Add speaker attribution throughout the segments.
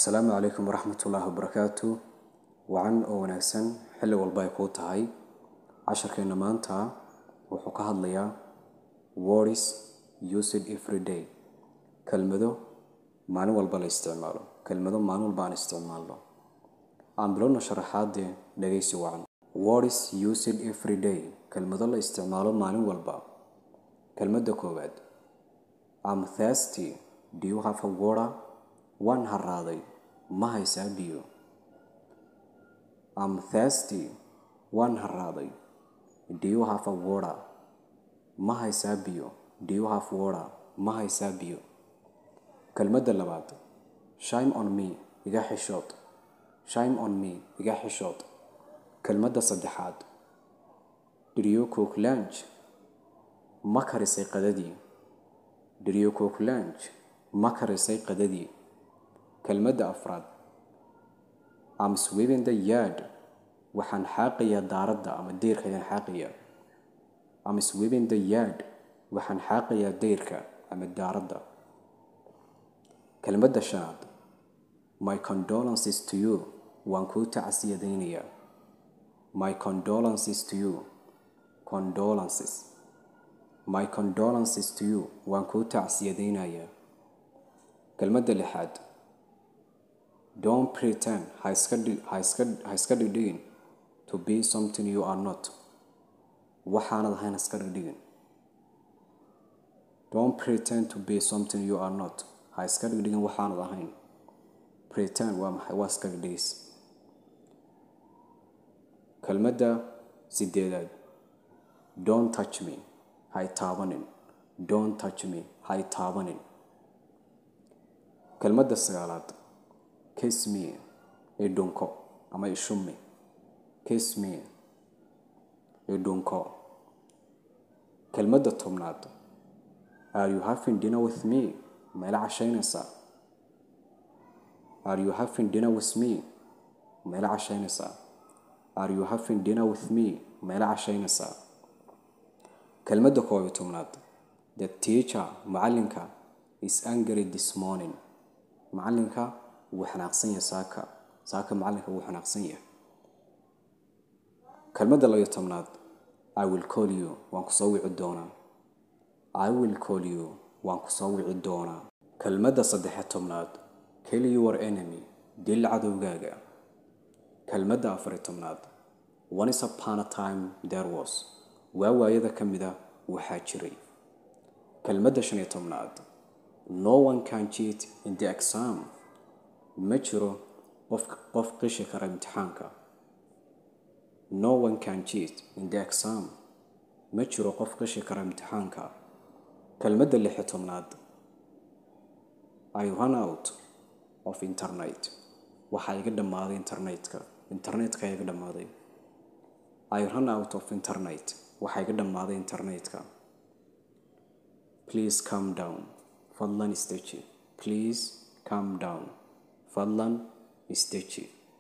Speaker 1: assalaamu calaykum waraxmatullaahi wabarakaatu wacan oo wanaagsan xilli walba ay kuu tahay casharkeenna maanta wuxuu ka hadlayaa words used every day kelmado maalin walba la isticmaalo kelmado maalin walba aan isticmaalno aan bilowna sharaxaadee dhegaysi wacan words used every day kelmado la isticmaalo maalin walba kelmadda koowaad am thirsty do you have a water waan haraaday ma haysaa biyo am thirsty waan haraaday do you have a water ma haysaa biyo do you have water ma haysaa biyo kelmadda labaad shime on me iga xishood shime on me iga xishood kelmadda saddexaad did you cook lunch ma karisay qadadii did you cook lunch ma karisay qadadii kelmadda afraad am sweeping the yard waxaan xaaqayaa daaradda ama deyrka ayaan xaaqayaa am sweeping the yard waxaan xaaqayaa deyrka ama daaradda kelmadda shanaad my condolences to you waan kuu tacsiyadaynayaa my condolences to you condolences my condolences to you waan kuu tacsiyadaynayaa kelmadda lixaad don't pretend ha iska ha iska ha iska dhigdhigin to be something you are not waxaanad ahayn ha iska dhigdhigin don't pretend to be something you are not ha iska dhigdhigin waxaanad ahayn pretend waa maxay waa iska dhigdhigis kelmadda sideedaad don't touch me hay taabanin don't touch me hay taabanin kelmadda sagaalaad kiss me idhunko ama ishumi kiss me idhunko kelmadda tobnaad are you having dinner with me meela cashaynaysaa are you having dinner with me meela cashaynaysaa are you having dinner with me meela cashaynaysaa kelmadda koob iyo tobnaad the teacher macallinka is angry this morning macallinka wuu xanaaqsan yahay saaka saaka macallinka wuu xanaaqsan yahay kelmadda labayo tobnaad i will call you waan ku soo wici doonaa i will call you waan ku soo wici doonaa kelmadda saddexe tobnaad kill your enemy dil cadowgaaga kelmadda afari tobnaad once upon a time there was waa waayada ka mida waxaa jiray kelmadda shan iyo tobnaad no one can cheat in the exam ma jiro qof qof qishi kara imtixaanka no one can cheat in the exam ma jiro qof qishi kara imtixaanka kelmadda lix iyo tobnaad i run out of internet waxaa iga dhammaaday internetka internetka iga dhammaaday i run out of internet waxaa iga dhammaaday internetka please calm down fadlan isteji please calm down fadlan isteji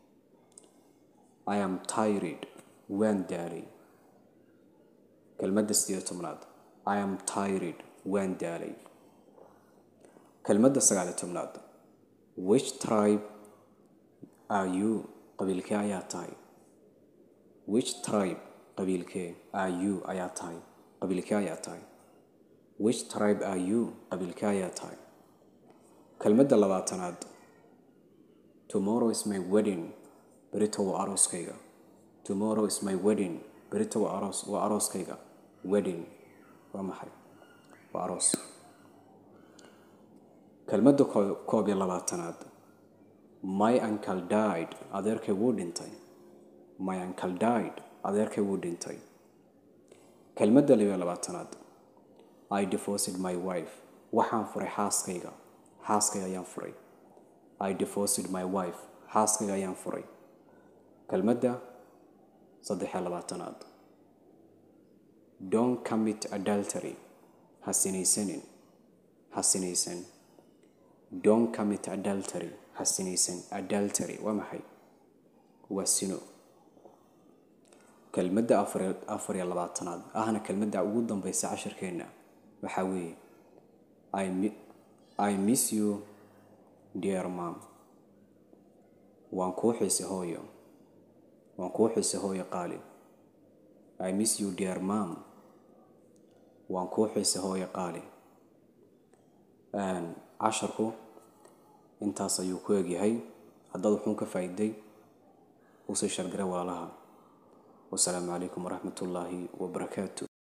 Speaker 1: i am tired waan daalay kelmadda sideed tobnaad i am tired waan daalay kelmadda sagaal iyo tobnaad which tribe are you qabiilkee ayaa tahay which tribe qabiilkee are you ayaa tahay qabiilkee ayaa tahay which tribe are you qabiilkee ayaa tahay kelmadda labaatanaad tomorrow is my wedding berito waa arooskayga tomorrow is my wedding berito waa aroos waa arooskayga wedding waa maxay waa aroos kelmadda koob iyo labaatanaad my uncle died adeerkay wuu dhintay my uncle died adeerkay wuu dhintay kelmadda labiyo labaatanaad i divorced my wife waxaan furay xaaskayga xaaskayga ayaan furay i divorced my wife xaaskayga ayaan furay kelmadda saddexiyo labaatanaad don't commit adultery ha sinaysanin ha sinaysan don't commit adultery ha sinaysan adultery waa maxay waa sino kelmadda afar iyo labaatanaad ahna kelmadda ugu dambaysa cashirkeenna waxaa weeye i miss you dear mom waan kuu xiise hooyo waan kuu xiise hooyo qaali i miss you dear mom waan kuu xiise hooyo qaali casharku intaas ayuu ku egyahay haddaad wuxuun ka faa'iiday usii shargara walaalaha wasalaamu calaykum waraxmat ullaahi wabarakaatu